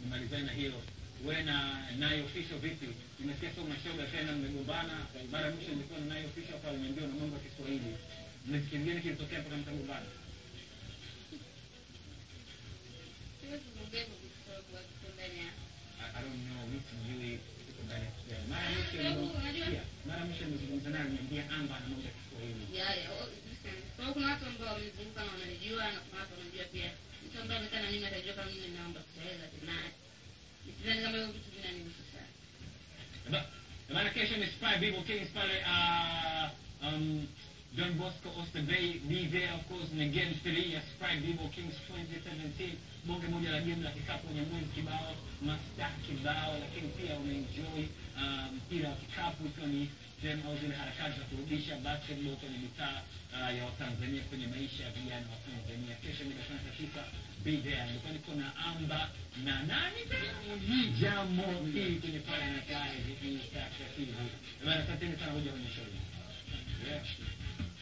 nimalizane na hilo we na nayo official vipi nimesikia sio mashoga tena mmegombana mara ya mwisho nilikuwa na nayo official hapa aliniambia na mambo ya kiswahili mnasikia gani kilitokea mpaka mkagombana Siwezi kuongea kwa sababu wako ndani ya I, I don't know mimi sijui iko ndani ya Kiswahili. Mara ya mwisho Sababu, nilikuwa- unajua- sikia, mara ya mwisho nilizungumza naye aliniambia amba na mambo ya Kiswahili ya ya oh, listen. Kwa hiyo kuna watu ambao wamenizunguka na wananijua na kuna watu wananijua pia. Mtu ambaye amekaa na mimi atajua kama mimi naomba Kiswahili lakini naye. Sidhani kama hiyo vitu vinanihusu sana. Ba- Bana kesho ni Spy Bible Kings pale uh, um, John Bosco Oyster Bay be there of course ni game 3 ya Spy Bible Kings 2017 bonge moja la game la kikapu wenye mwezi kibao masta kibao lakini pia unaenjoy uh, mpira wa kikapu ikiwa ni sehemu au zile harakati za kurudisha basketball kwenye mitaa uh, ya Watanzania kwenye maisha ya vijana wa Tanzania kesho mida saa tisa be there nilikuwa niko na amba na nani tena hii jambo hii kwenye pale na kazi hii sasa hivi bana asanteni sana kuja kwenye show yeah